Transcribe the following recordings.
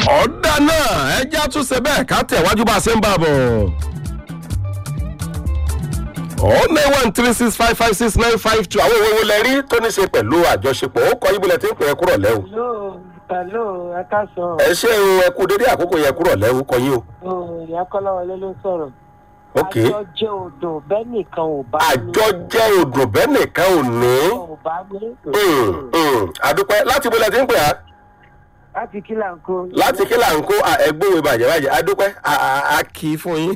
ọ̀dà náà ẹjẹ́ àtúnṣe bẹ́ẹ̀ ká tẹ̀wájú bá a ṣe ń bá a bọ̀. oh nine one three six five five six nine five two àwọn òwe wo lẹ rí tó ní ṣe pẹ̀lú àjọṣepọ̀ ó kọ ibùdó tí ń pè é kúrọ̀ lẹ́wọ̀. hello hello ẹ káàsán ẹ ṣe o ẹ kú dédé àkókò yẹ kúrọ̀ lẹ́wọ̀ kọ yín o. o ìyá kọ́láwọlé ló sọ̀rọ̀. ok àjọ jẹ́ odò bẹ́ẹ̀ nìkan ò bá ní. àjọ jẹ́ odò bẹ́ẹ̀ nìkan ò ní. ò bá ní. Mm, mm. àdúpẹ́ láti ibùdó tí ń pè á láti kí là ń kó. láti kí là ń kó ẹgbẹ́wò bàjẹ́ bàjẹ́ adúpẹ́ a- a a kì í fún yín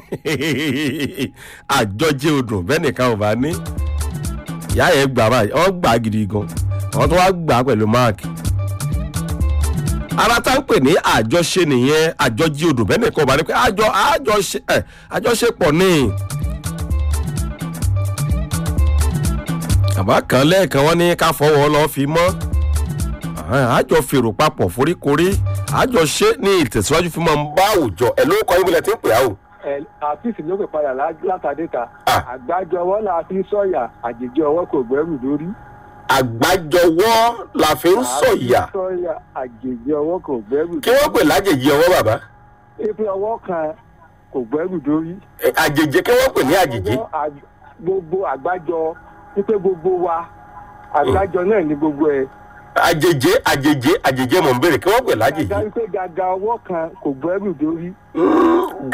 àjọjẹ odò bẹ́ẹ̀ nìkan ò bá ní ìyá yẹn gbà báyìí wọ́n gbà á gidi gan wọ́n tún wá gbà á pẹ̀lú máàkì ara tá ń pè ní àjọṣe nìyẹn àjọjẹ odò bẹ́ẹ̀ nìkan ò bá ní pé àjọ àjọṣe ẹ àjọṣepọ̀ ní. àbá kan lẹ́ẹ̀kan wọ́n ní ká fọwọ́ lọ́ọ́ fi mọ́ àjọ fèrò papọ̀ foríkorí àjọ ṣe ní ìtẹ̀síwájú fún máa ń bá àwùjọ ẹ̀ ló kọ́ ibùdó tí ń pè á o. àfíìsì ló pè padà látàdé ta Ah. àgbájọ ọwọ́ la fi sọ̀yà àjèjì ọwọ́ kò gbẹ́rù lórí. àgbájọwọ́ la fi ń sọ̀yà àfi sọ̀yà àjèjì ọwọ́ kò gbẹ́rù kí wọ́n pè lájèjì ọwọ́ bàbá ebi ọwọ́ kan kò gbẹ́rù lórí. Ẹ, àjèjì kí wọ́n pè ní àjèjì Ọwọ́ àj- gbogbo àgbájọ wípé gbogbo wa àgbájọ náà ní gbogbo ẹ̀. àjèjì àjèjì àjèjì mọ̀ ń bèrè kí wọ́n pè lájèjì. àgbájọ wípé gàgà ọwọ́ kan kò gbẹ́rù lórí. Mm,